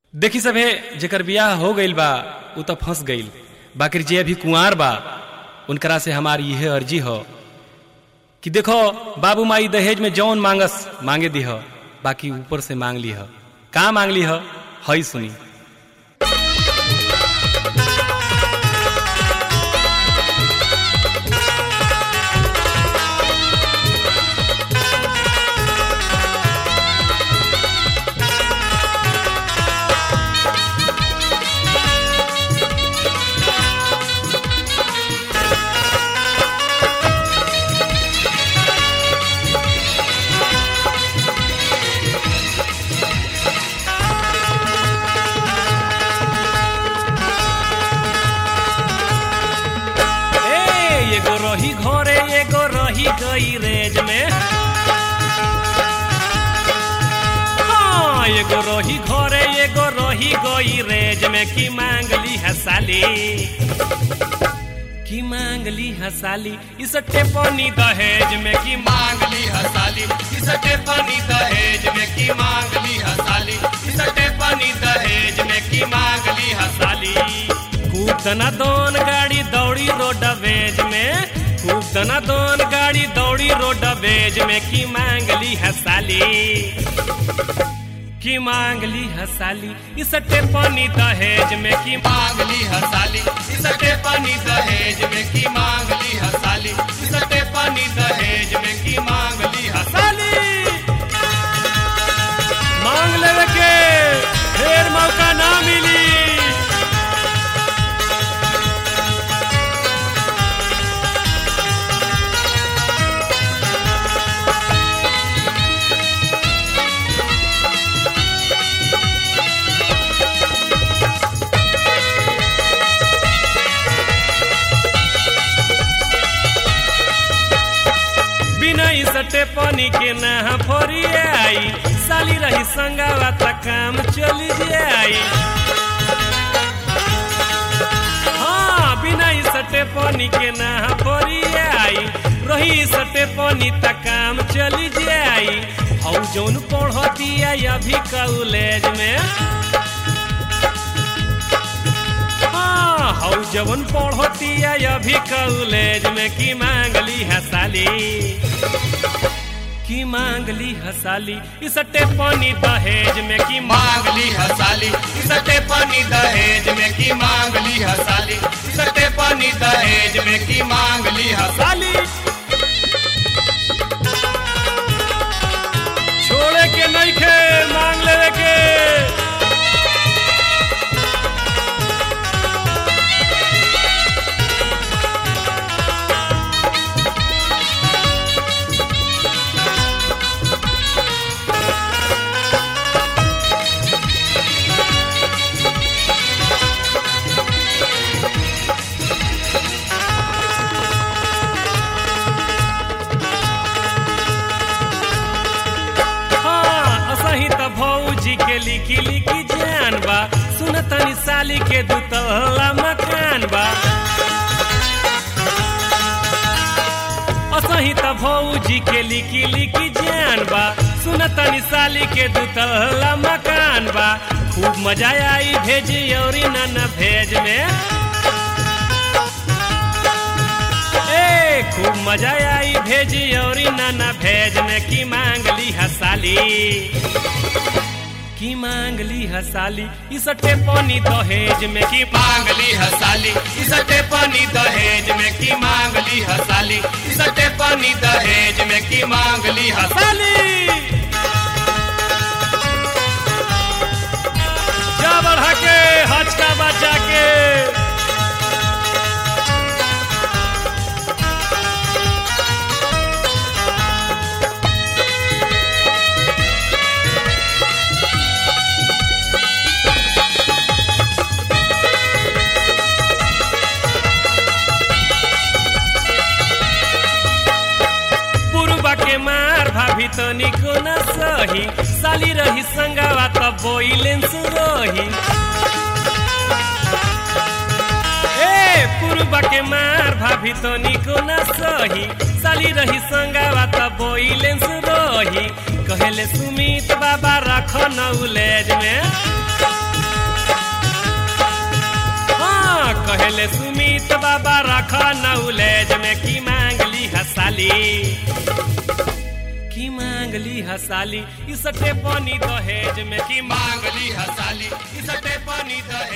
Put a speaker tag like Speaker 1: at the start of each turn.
Speaker 1: देखी सभे जेकर बियाह हो गईल बा उ तो फंस गईल बाकी जे अभी कुंवार बा उनकरा से हमारी यह अर्जी हो कि देखो बाबू माई दहेज में जौन मांगस मांगे दीह बाकी ऊपर से मांग ली का मांग ली हई सुनी ए एगो रही घरे एगो रही गई रेज में हाँ, एगो रही घरे एगो रही गई रेज में की मांगली हसाली की मांगली हसाली इस टेपनी दहेज में की
Speaker 2: मांगली हसाली इसटे पानी दहेज में की मांगली हसाली इसटे पानी दहेज में की मांगली हसाली
Speaker 1: खूब दना दोन गाड़ी दौड़ी रोड वेज में खूब दना दोन गाड़ी दौड़ी रोड वेज में की मांगली हसाली की मांगली हसाली इस टेपनी दहेज में की
Speaker 2: मांगली हसाली इसटे पानी दहेज में की मांगली हसाली इसटे पानी दहेज में की मांगली हसाली
Speaker 1: मांग लेवे के फिर मौका ना मिली बिना सटे पानी के ना फोरी आई साली रही संगावा त काम चली जाई हाँ बिना सटे पानी के ना फोरी आई रही सटे पानी त काम चली जाई हौ जौन पढ़ती अभी कॉलेज में हाँ, हौ जवन पढ़ती अभी कॉलेज में की मांगली हसाली की मांगली हसाली इसटे पानी दहेज में की
Speaker 2: मांगली हसाली इसटे पानी दहेज में की मांगली हसाली इसटे पानी दहेज में की मांगली हसाली
Speaker 1: छोड़े के नहीं खे मांग लेवे के हाँ, असही त भौजी के लिखी लिखी जान बा सुन तनी साली के दुतला मकान बा असही त भौजी के लिखी लिखी जान बा सुन तनी साली के दुतला मकान बा खूब मजा आई भेजी औरी न न भेज में ए खूब मजा आई भेजी औरी नाना भेज में की मांगली हसाली की मांगली हसाली इसटे पानी दहेज में की
Speaker 2: मांगली हसाली इसटे पानी दहेज में की मांगली हसाली इसटे पानी दहेज में की मांगली हसाली
Speaker 1: जा बढ़ा के हचका बचा के पुरबा के मार भाभी तो निको न सही साली रही संगावा त बोइलेंस रही ए पुरबा के मार भाभी तो निको न सही साली रही संगावा त बोइलेंस रही कहेले सुमित बाबा रख नौलेज में कहले सुमित बाबा रख नौलेज में की मांगली हसाली की मांगली हसाली इस पानी दहेज में की
Speaker 2: मांगली हसाली इसटे पानी दहेज